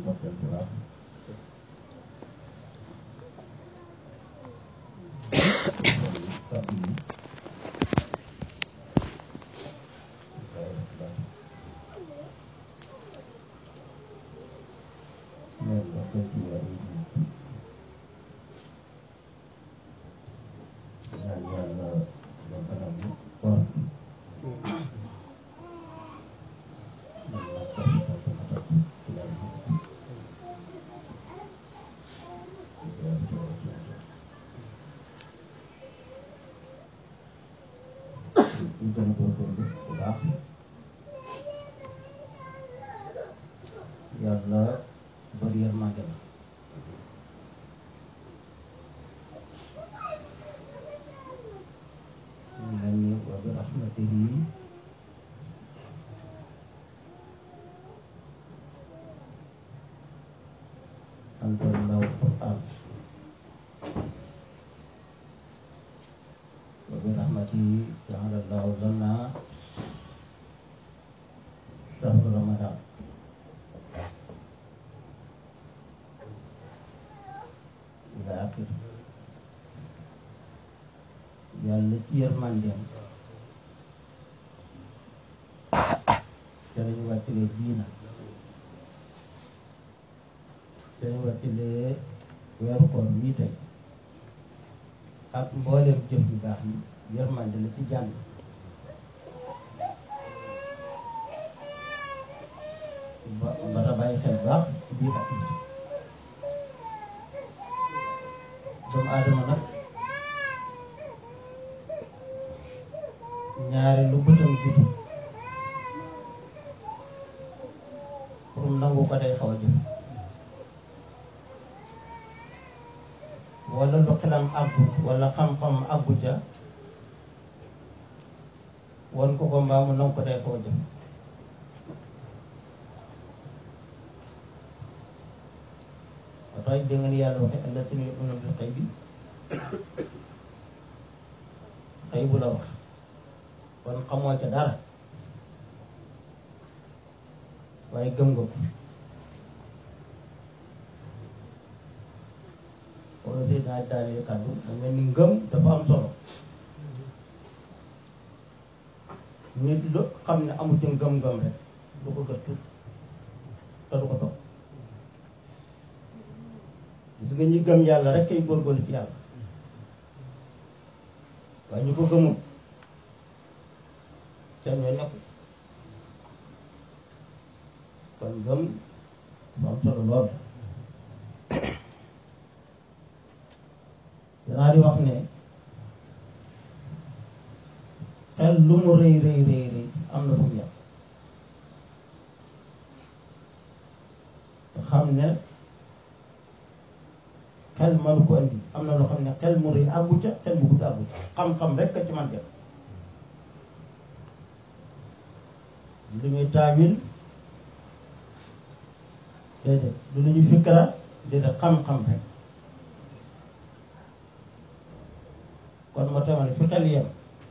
ndokkeel bu baax kàddu yi mais ndokkeel ci weer yi ñaan yàlla yombalal ñu koor ñu gën a góorgóorlu bu baax yàlla bari yërmande la mu mel ni wa bi rahmatihi anzalnahu al-Qur'an wa bi rahmatihi ja'ala Allahu lana shahra Ramadan ila akhir yàlla ci yërmandeem te lañu wàccalee diina te lañu wàccalee weeru koor wii tey ak mbooleem jëf yu baax yi yërmande la ci jàmm ba ba ta bàyyi xel baax ci biir ak biti doomu aadama nag ñaare lu bëtam jiitu pour mu nangu ko day xaw a jëf wala lu xelam àggu wala xam-xam àggu ca won ko ko mbaa mu nangu ko day xaw a jëf ba tax dégg nga ni yàlla waxe allaziina yu'minuuna bil xaybi xëy bu la wax kon xamoo ca dara waaye gëm nga ko wala si naa daaneel kàddu mu mel ni ngëm dafa am solo nit lu xam ne amu ci ngëm-ngëm rek du ko gëstu te du ko topp gis nga ñi gëm yàlla rek kay góorgóorlu ci yàlla waaye ñu ko gëmul seen yoon nekku kon gëm bu am solo lool danaa di wax ne xel lu mu rëy rëy rëy rëy am na fu mu yem te xam ne xel mënu ko andi am na loo xam ne xel mu rëy àggu ca xel mu gudd àggu ca xam-xam rek a ci man def lu ñuy taawil déedéet lu ñuy fikra déedéet xam-xam rek kon moo tax ma ne fi xel yem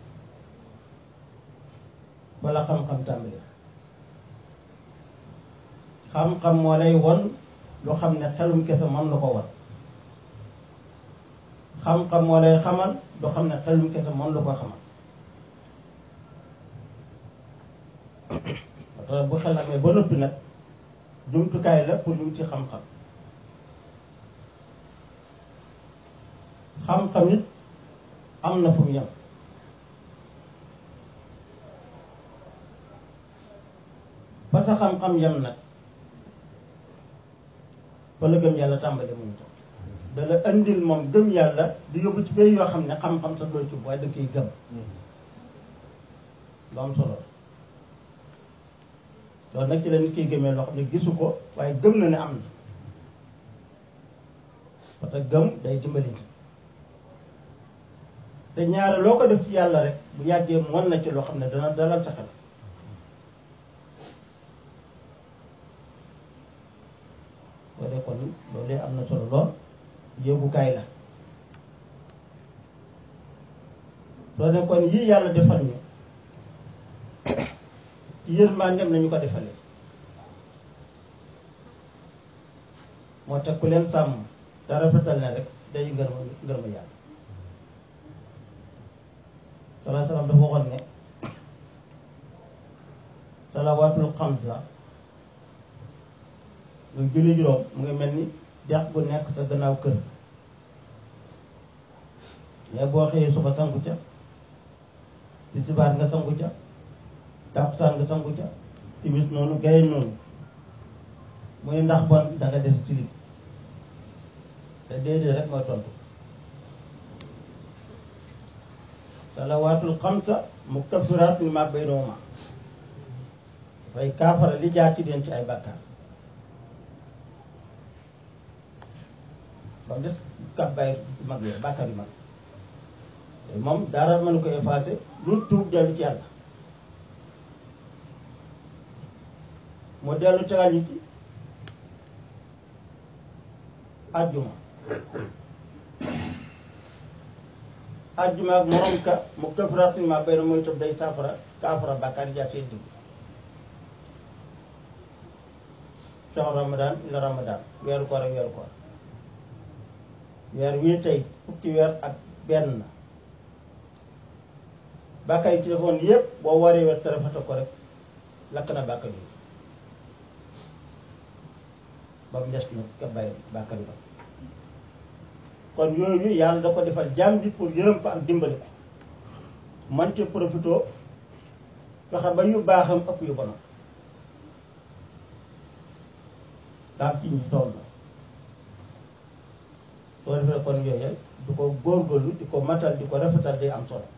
wala xam-xam tàmbali xam-xam moo lay won lu xam ne xelum kese mën na ko won xam-xam moo lay xamal lu xam ne xelum kese mën la ko xamal parce bu xel amee ba noppi nag jumtukaay la pour ñu ci xam-xam xam-xam it am na fu mu yem ba sa xam-xam yem nag wala gëm yàlla tàmbali mu tam da la andil moom gëm yàlla di yóbbu ci bay yoo xam ne xam-xam sa doo ci waaye da koy gëm lu am solo loolu nag ci la nit kiy gëmee loo xam ne gisu ko waaye gëm na ne am na parce que gëm day dimbali te ñaare loo ko def ci yàlla rek bu yàggee mën na ci loo xam ne dana dalal sa xel boo dee kon loolu am na solo lool yóbbukaay la soo ne kon yii yàlla defal ñu ci yërmandeem nañu ko defalee moo tax ku leen sàmm te rafetal ne rek day ngërma ngërma yàlla salaa salaam dafa waxoon ne salawaatul xamsa lu julli juróom mu ngi mel ni dex bu nekk sa gannaaw kër mais boo xëyee suba sangu ca tisbaar nga sangu ca takkusaan nga sangu ca timis noonu gaye noonu mu ne ndax bon da nga des ci lit te déedéet rek mooy tontu salawaatul xamsa mukaffiraat li ma baynahuma dafay kaafara li jaar ci den ci ay bàkkaar ba mu des kàbbaay mag yooyu bàkkaar yu mag te moom dara mënu ko effacé lu tuub dellu ci yàlla mu dellu tegal ñu ci ajjuma ajjuma ak morom ka mu këfaraat ma bay na mooy tëb day saafara kaafara bàkkaar yi jaar seen digg shahru ramadan ila ramadan weeru koor ak weeru koor weer wii tey fukki weer ak benn bàkkaar yi ci defoon yépp boo waree weer te rafetal ko rek lakk na bàkkaar yi ba mu des nag ka bàyyi bàkkaar yi ba kon yooyu yàlla da ko defal jaam bi pour yërëm ko ak dimbali ko man ci profito fexe ba yu baaxam ëpp yu bonam daam ci ñu toll na soo defee kon yooyu du ko góorgóorlu di ko matal di ko rafetal day am solo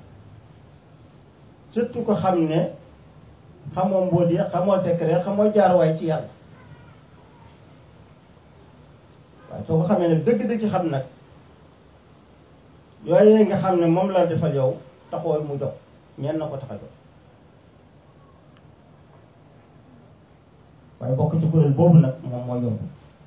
surtout ko xam ne xamoo mbóot yi xamoo secret xamoo jaarwaay ci yàlla waaye soo ko xamee ne dëgg-dëgg xam nag yooyu nga xam ne moom la defal yow taxoo mu jox ñenn na ko tax a jox waaye bokk ci kuréel boobu nag moom moo yomb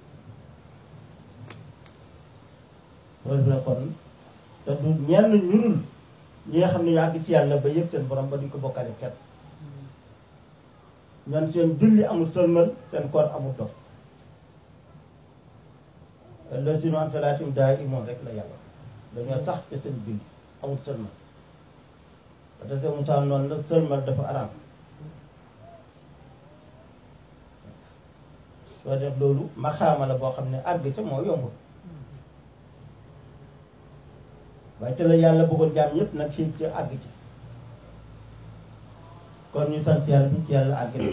soo defee kon te du ñenn ñurul ñi nga xam ne yàgg ci yàlla ba yëg seen borom ba duñ ko bokkale kenn ñoom seen julli amul sëlmal seen koor amul dox la sinu an salaatim daa imoon rek la yàlla dañoo sax te seen julli amul sëlmal te se Musaa noonu la sëlmal dafa araam soo def loolu maxaama la boo xam ne àgg ca moo yombul waaye te la yàlla bëggoon jaam ñëpp nag ci ci àgg ci kon ñu sant yàlla bi ci yàlla àgg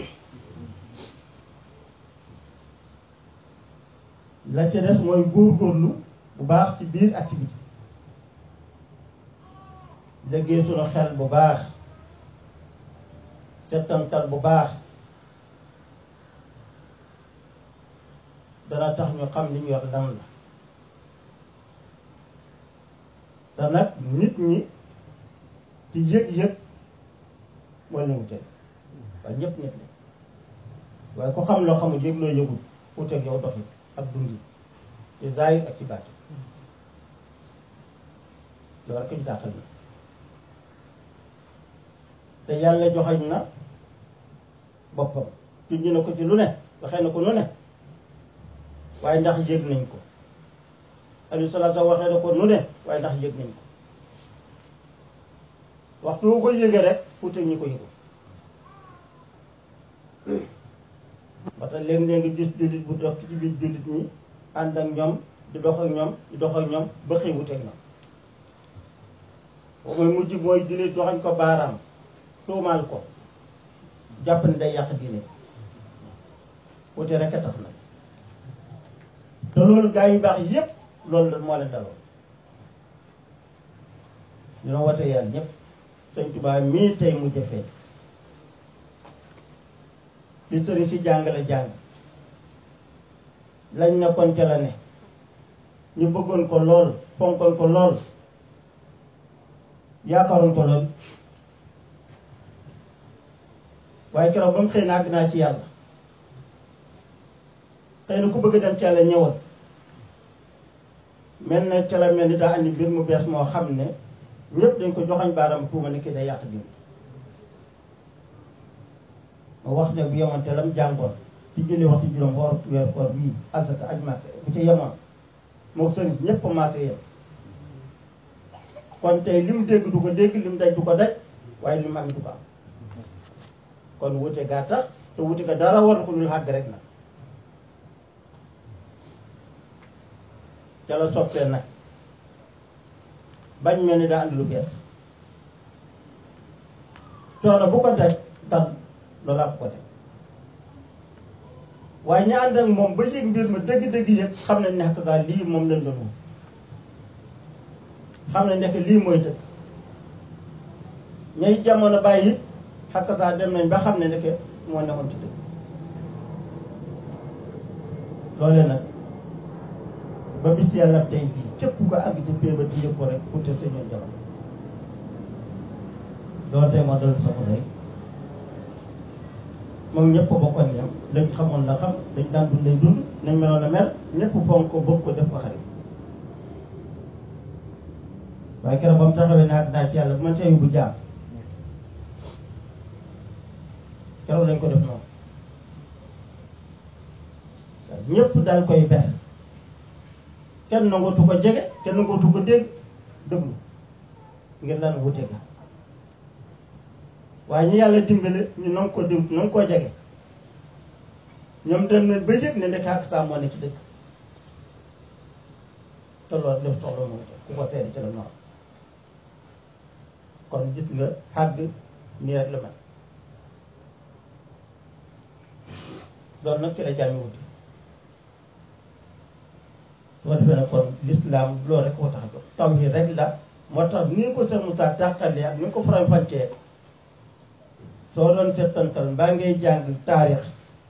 la ca des mooy góorgóorlu bu baax ci biir activité léggéey sunu xel bu baax settantal bu baax dana tax ñu xam li ñu yor lan la te nag nit ñi ci yëg-yëg moo leen wuteel waaye ñëpp nit la waaye ku xam loo xamul yëg loo yëgul wuteeg yow doxi ak dundi ci zaahir ak ci baati loolu rek ñu tàqal na te yàlla joxañ na boppam tuñ na ko ci lu ne waxee na ko nu ne waaye ndax yëg nañ ko alayhi salaatu waxee na ko nu ne waaye ndax yëg nañ ko waxtu wu ko yëgee rek fuute ñi ko yëgu ba tax léeg-léeg nga gis jullit bu dox ci biir jullit ñi ànd ak ñoom di dox ak ñoom di dox ak ñoom ba xëy wuteeg ñoom boo mooy mujj mooy jullit joxañ ko baaraam tuumaal ko jàpp ne day yàq diine wute rek a tax nag te loolu gaa yu baax yépp loolu moo leen daloon ñu doon wote yàlla ñëpp sëñ Tuubaa mii tey mu jëfee li sëriñ si jàngale jàng lañ nekkoon ca la ne ñu bëggoon ko lool fonkoon ko lool yaakaaroon ko lool waaye keroog ba mu xëy na àgg naa ci yàlla xëy na ku bëgg dem ci yàlla ñëwal mel na ca la mel ni daa andi mbir mu bees moo xam ne ñëpp dañ ko joxañ baaram tuuma ni kii day yàq diin ma wax ne bu yemante lam jàngoon ci julli waxtu juróom woor weer koor bii asaka aj màkk bu ci yemoon moo sëriñ ñëpp maase yem kon tey li mu dégg du ko dégg li mu daj du ko daj waaye li mu am du ko am kon wute gaa tax te wute ga dara war ko dul xàgg rek nag ca la soppee nag bañ mel ni daa andi lu bees coono bu ko daj dal loolaa ko ko daj waaye ñi ànd ak moom ba yëg mbir ma dëgg-dëgg yëg xam nañ ne xakk gaa lii moom lañ doon moom xam nañ nekk lii mooy dëgg ñay jamono bàyyi xakk saa dem nañ ba xam ne nekk moo nekkoon ci dëgg loolee nag ba bis yàlla tey bii képp ko àgg ci pée ba di yëg ko rek pour te sañoon jamono loolu tey moo dal sama rek moom ñëpp bokkoon yam lañ xamoon la xam dañ daan dund lay dund nañ meloon a mel ñëpp fonk ko bëgg ko def ko xarit waaye keroog ba mu taxawee ne ak naa ci yàlla bu man see yóbbu jaam keroog lañ ko def noonu waaw ñëpp daal koy ber kenn nangootu ko jege kenn nangootu ko dégg déglu ngir lan wute ga waaye ñi yàlla dimbale ñu nang ko dim nang koo jege ñoom dem nañ ba yëg ne ndek ak saa moo ne ci dëkk te loolu def soxla moom ku ko seede ci la noor kon gis nga xàgg nii rek la mel loolu nag ci la jàmmi wuti soo defee nag kon l'islam loolu rek koo tax a jóg taw yi rek la moo tax ni ko Cheikh Moussa tàqalee ak ni ko faram fàccee soo doon settantal mbaa ngay jàng taarix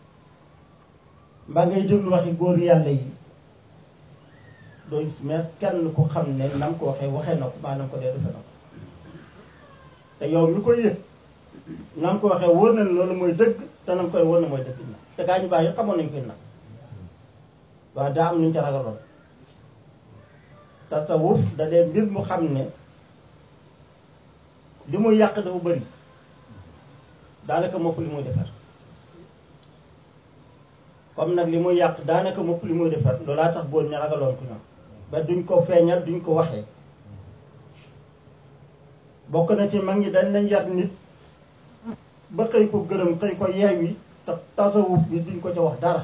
mbaa ngay déglu waxi góor yàlla yi doo gis mais kenn ku xam ne nam ko waxee waxee na ko maanaam ko dee defe na ko te yow mi koy yëg nam ko waxee wóor na loolu mooy dëgg te nam koy wóor na mooy dëgg na te gaa ñu baax yi xamoon nañu koy nag waaw daa am nuñ ca ragaloon tasawuf da dee mbir mu xam ne li muy yàq dafa bëri daanaka mopp li muy defar comme nag li muy yàq daanaka mopp li muy defar loolaa tax góor ña ragaloon ko ñoom ba duñ ko feeñal duñ ko waxee bokk na ci mag ñi dañ lañ yar nit ba xëy ko gërëm xëy ko yeewi te tasawuf bi duñ ko ca wax dara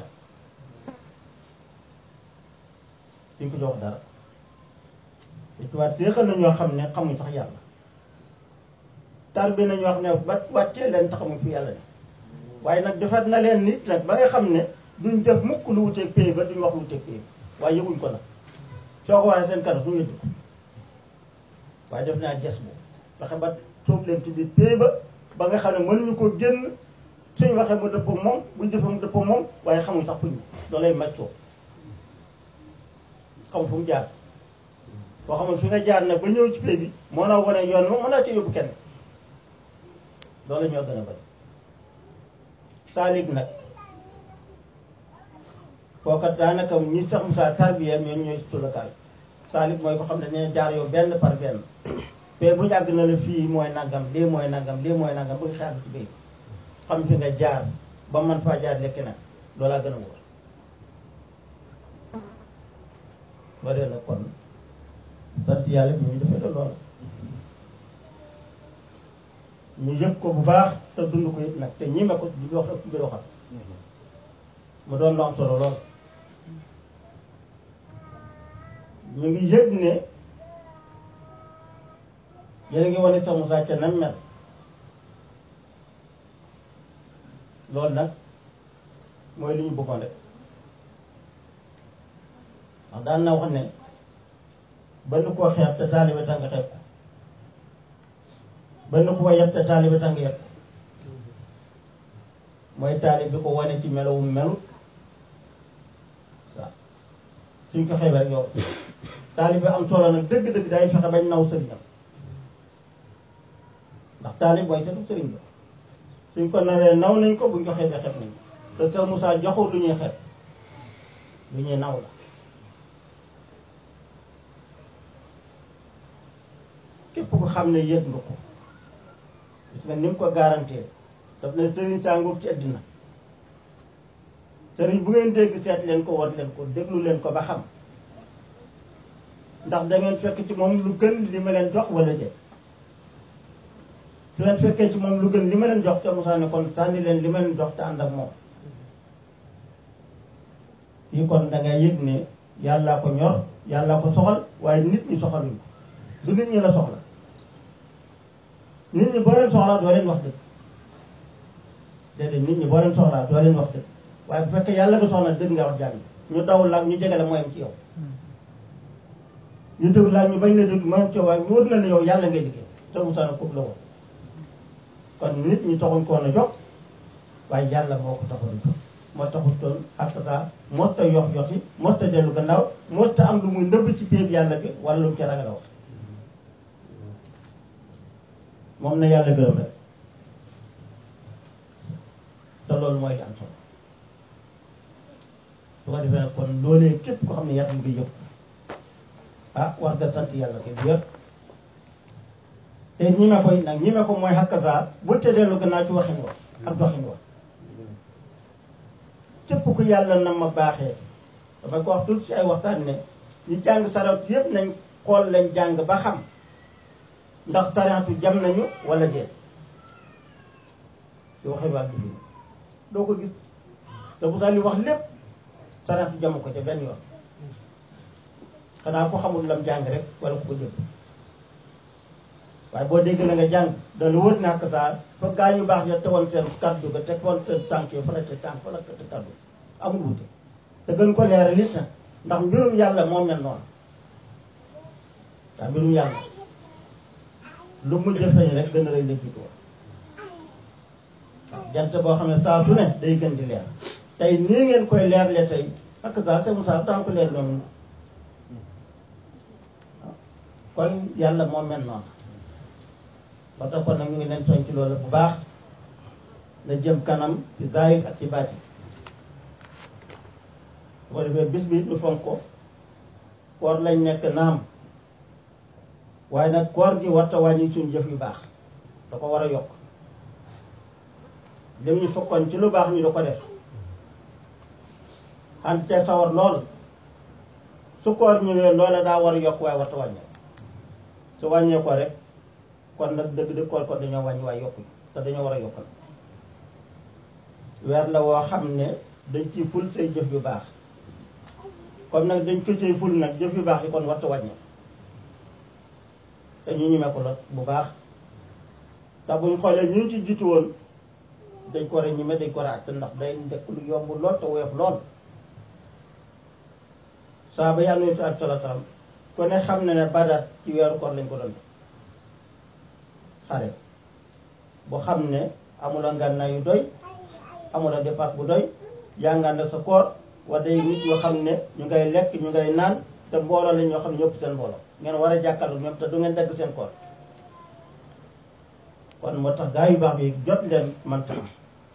duñ ko ca wax dara te tubaab séexal na ñoo xam ne xamuñ sax yàlla tar bi nañu wax ne ba wàccee leen taxamuñ fi yàlla ne waaye nag defar na leen nit nag ba nga xam ne duñ def mukk lu wuteeg pay ba duñ wax lu wuteeg pay ba waaye yëguñ ko nag soo ko waxee seen kanam suñu yëg ko waaye def naa ges bu fexe ba toog leen ci biir pay ba ba nga xam ne mënuñu ko génn suñ waxee mu dëpp moom buñ defee mu dëpp moom waaye xamuñ sax fuñ loolay màccoo xamul fu mu jaar boo xamul fi nga jaar nag ba ñëw ci pay bi moo naa wane yoon moom mën naa ci yóbbu kenn loolu ñoo gën a bëri saalik nag kooka daanaka ñi sax Moussa tarbiya ñoom ñooy tulakaay saalik mooy ko xam ne dañuy jaar yow benn par benn mais bu ñu àgg na la fii mooy nangam lii mooy nangam lii mooy nangam bëgg xaar ci béy xam fi nga jaar ba man faa jaar lekk nag loolaa gën a wóor waree nag kon sant yàlla bi ñu defee la lool ñu yëg ko bu baax te dund ko it nag te ñi ma ko di wax ak mbir waxal mu doon lu am solo lool ñu ngi yëg ne yéen a ngi wane sax Moussa ca nam mel loolu nag mooy li ñu bëggoon rek ndax daan na wax ne ba nu koo xeeb te taalibe tax nga xeeb ko ba nu koo yeb te taalibe tax nga yeb mooy taalib bi ko wane ci melowum melut waaw suñ ko xeebee rek yow taalib bi am solo nag dëgg-dëgg day fexe bañ naw sëriñam ndax taalib mooy setu sëriñ ba suñ ko nawee naw nañ ko buñ ko xeebee xeeb nañ ko te Seex Musaa joxul lu ñuy xeeb lu ñuy naw la képp ko xam ne yëg nga ko gis nga ni mu ko garantie daf ne sëriñ saa nguur ci àddina sëriñ bu ngeen dégg seet leen ko war leen ko déglu leen ko ba xam ndax da ngeen fekk ci moom lu gën li ma leen jox wala déet su leen fekkee ci moom lu gën li ma leen jox te Moussa ne kon sànni leen li ma leen jox te ànd ak moom fii kon da ngay yëg ne yàllaa ko ñor yàllaa ko soxal waaye nit ñi soxaluñ ko du nit ñi la soxla nit ñi boo leen soxlaa doo leen wax dëgg déedéet nit ñi boo leen soxlaa doo leen wax dëgg waaye bu fekkee yàlla nga soxla dëgg nga wax jàmm ñu daw laag ñu jege la mooy am ci yow ñu déglu laag ñu bañ la dégg mooy am ci yow waaye wóor na ne yow yàlla ngay liggéey te Moussa na kooku la woon kon nit ñi taxuñ koon a jox waaye yàlla moo ko taxoon a jox moo taxutoon ak saa moo ta yox yoxi moo ta dellu gannaaw moo ta am lu muy nëbb ci biir yàlla bi wala lu mu ci ragal a wax moom na yàlla gërëm rek te loolu mooy li am solo su ko defee nag kon loolee képp ko xam ne yaram nga yëpp ah war nga sant yàlla ko bu yëpp te ñi me koy nag ñi me ko mooy xakkasaa bu te dellu gannaaw ci waxin wa ak doxin wa képp ku yàlla na ma baaxee dafay ko wax tout ci ay waxtaan ne ñu jàng sarat yëpp nañ xool lañ jàng ba xam ndax saratu jam nañu wala déet ci waxi waa bi doo ko gis te bu sax li wax lépp saratu jamu ko ca benn yoon xanaa ko xamul lam jàng rek wala ku ko jël waaye boo dégg la nga jàng dana wër ne ak saa fa gaa ñu baax ya tegoon seen kaddu ga teg woon seen tànk yi fa la teg tànk fa la teg kaddu amul wute te gën ko leeral it nag ndax mbirum yàlla moo mel noonu waaw mbirum yàlla lu mujj feeñ rek gën a rëy la jiitu waaw jant boo xam ne saa su ne day gën di leer tey nii ngeen koy leerle tey ak saa c'est ça tant que leer noonu kon yàlla moo mel noonu ba tax kon nag ñu ngi leen soñ ci loolu bu baax na jëm kanam ci zaahir ak ci baati su ko defee bis bi ñu fonk ko koor lañ nekk naam waaye nag koor gi warta wàññi suñu jëf yu baax da ko war a yokk lim ñu fokkoon ci lu baax ñu da ko def xant te sawar lool su koor ñëwee loola daa war a yokk waaye warta wàññee su wàññee ko rek kon nag dëgg dëgg koor kon dañoo wàññi waaye yokkuñ te dañoo war a yokkal weer la woo xam ne dañ ciy ful say jëf yu baax comme nag dañ ko ciy ful nag jëf yu baax yi kon warta wàññee te ñu ñemee ko la bu baax ndax buñ xoolee ñu ci jiitu woon dañ ko war a ñeme dañ ko war a àtt ndax day ndekk lu yomb lool te woyof lool saa ba yàlla nuyu fi ak sala salaam ku ne xam ne ne badar ci weeru koor lañ ko doon xare bu xam ne amula ngànnaay yu doy amula dépasse bu doy jàngaan sa koor wa day nit yoo xam ne ñu ngay lekk ñu ngay naan te mbooloo lañ ñoo xam ne ñëpp seen mbooloo ngeen war a jàkkaarloo ñoom te du ngeen dagg seen koor kon moo tax gaa yu baax bi jot leen manta am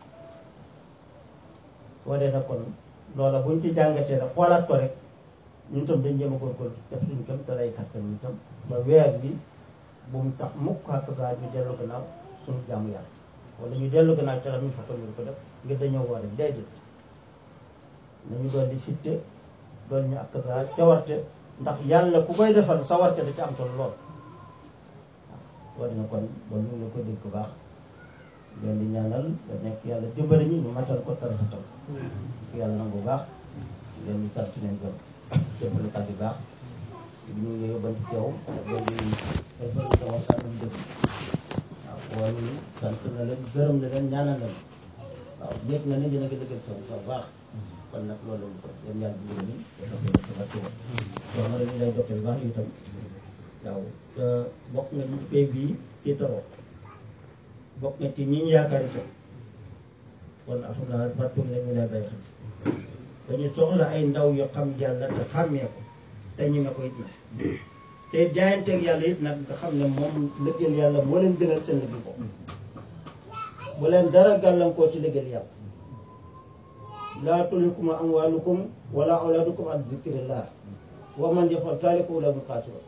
soo dee nag kon loola buñ ci jàngatee rek xoolaat ko rek ñun tam dañ jéem a góorgóorlu def suñu kam te lay kattan ñu tam ba weer bi bu mu tax mukk ak gaa ñu dellu gannaaw suñu jaamu yàlla wala ñu dellu gannaaw ca la ñu fa ko ñu ko def ngir dañoo war a déedéet nañu doon di fitte doon ñu ak gaa cawarte ndax yàlla ku koy defal sa warte da ci am solo lool waaw dina kon ba ñu ngi ko dégg bu baax leen di ñaanal da nekk yàlla dimbali ñu ñu matal ko tarafatal yàlla nangu bu baax leen di sant leen gëm jëppale kat yu baax ñu ngi yóbban ci teew leen di defal sa waxtaan ñu dégg waaw wala ñu sant na leen gërëm na leen ñaanal leen waaw yëg na ne dina ko dëggal sa bu baax kon nag loolu lañu ko yéen yàlla dimbali ñu dafa ko sa barke woon wax na dañu lay joxe bu baax itam waaw bokk nga ci pay bii ci taroo bokk nga ci ñi ñu yaakaar itam kon alhamdulilah fàttali nga ñu lay bay xam dañu soxla ay ndaw yoo xam yàlla te xàmmee ko te ñu nga ko it nag te jaayanteeg yàlla it nag nga xam ne moom liggéeyal yàlla moo leen gënal seen liggéey ko bu leen dara gàllankoor ci liggéeyal yàlla laa tulhikum amwaalukum wala awlaadukum an zikrillah wa man yafal zaalika fa ulaa'ika humul xaasiruun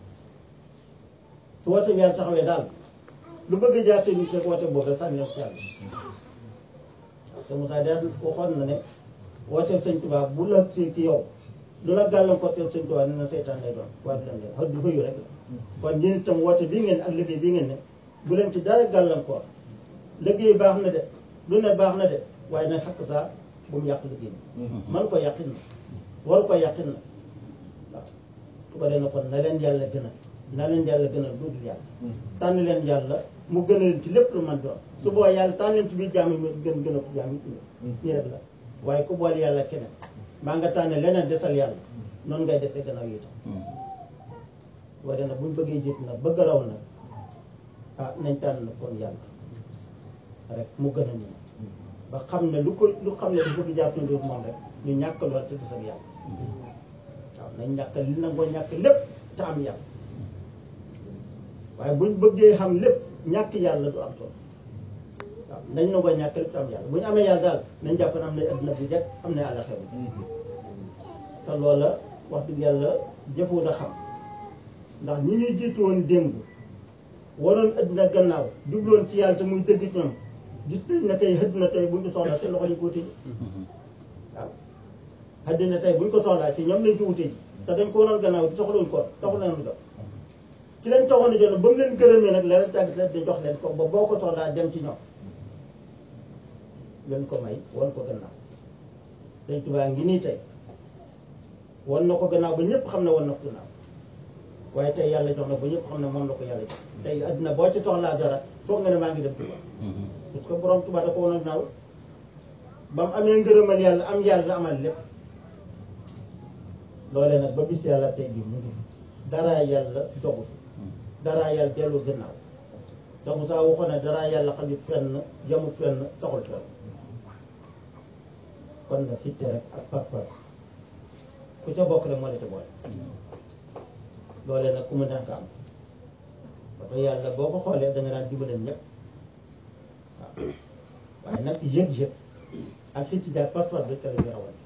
su woote yàlla taxawee daal lu bëgg a jaar seen nit rek woote boobu rek sànni si yàlla te Moussa daal waxoon na ne wooteel sëñ Tuubaa bu la si ci yow lu la gàllankoor teel sëñ Tuubaa nee na seytaan lay doon waaye du leen leen xëy du xëyu rek la kon ñun itam woote bii ngeen ak liggéey bii ngeen ne bu leen ci dara gàllankoor liggéey baax na de lu ne baax na de waaye nag xakk saa bu mu yàq liggéey bi man ko yàqin na waru ko yàqin na waaw su ko dee na kon na leen yàlla gën a na leen yàlla gën a lu dul yàlla tànn leen yàlla mu gën a leen ci lépp lu man doon su boo yàlla tànn leen ci biir jaam yi mu gën gën a jaam yi nii rek la waaye ku boole yàlla keneen maa nga tànn leneen desal yàlla noonu ngay desee gannaaw yi tam waaye nag buñ bëggee jiitu nag bëgg raw nag ah nañ tànn kon yàlla rek mu gën a ñu ba xam ne lu ko lu xam ne du bëgg jàpp ne moom rek ñu ñàkk lool te des ak yàlla waaw nañ ñàkk li nangoo ñàkk lépp te am yàlla waaye buñ bëggee xam lépp ñàkk yàlla du am solo waaw nañ nangoo ñàkk lépp te am yàlla bu ñu amee yàlla daal nañ jàpp ne am na adduna bu jekk am na àllaxira bu te loola wax dëgg yàlla jëfu da xam ndax ñi ñuy jiitu woon démb waroon adduna gannaaw jubloon ci yàlla te muy dëgg ci ñoom gis nañ ne tey xëdd na tey buñ ko soxlaa seen loxo lañ ko wute ji waaw xëdd na tey buñ ko soxlaa ci ñoom lañ ko wute ji te dañ ko waroon gannaaw di soxlawuñ ko taxul leen jox ci leen taxoon a jox ba mu leen gërëmee nag leneen tàgg leen di jox leen ko ba boo ko soxlaa dem ci ñoom leen ko may wan ko gannaaw dañ tubaa ngi nii tey wan na ko gannaaw ba ñëpp xam ne wan na ko gannaaw waaye tey yàlla jox na ba ñëpp xam ne moom la ko yàlla jox tey adduna boo ci soxlaa dara foog nga ne maa ngi dem Tuubaa parce que borom Tuubaa da ko wan a naaw ba mu amee ngërëmal yàlla am yàlla amal lépp loolee nag ba bis yàlla tey bii mu ngi dara yàlla dogu dara yàlla dellu gannaaw te Moussa waxoon ne dara yàlla xajut fenn jamut fenn saxul fenn kon nag fitte rek ak pas-pas ku ca bokk rek moo la ca boole loolee nag ku mu neex nga am parce que yàlla boo ko xoolee da nga daan jubaleen ñëpp waaw waaye nag yëg-yëg ak fitti daal pas-pas bi kala ñu rawal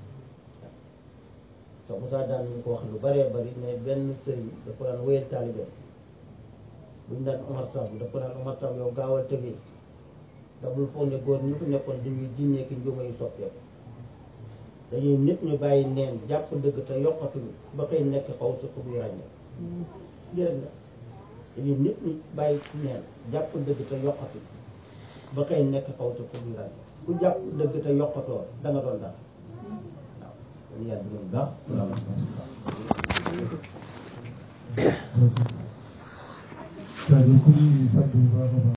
te Moussa daan ñu ko wax lu bëree bëri mais benn sëriñ dafa daan wéyal taalibe bu ñu daan Omar Samb dafa daan Omar Samb yow gaawal tëgee te bul foog ne góor ñu fi nekkoon dañuy jinnee ki njuuma yu soppeeku dañuy nit ñu bàyyi neen jàpp dëgg te yokkatuñu ba koy nekk xaw sa buy ràññee jërëg la dañuy nit ñu bàyyi neen jàpp dëgg te yokkatuñu ba koy nekk xaw sa buy ràññee ku jàpp dëgg te yokkatoo da nga doon dara waaw kon yàlla dinañ baax jaajëf ku ñu sant bu baax a baax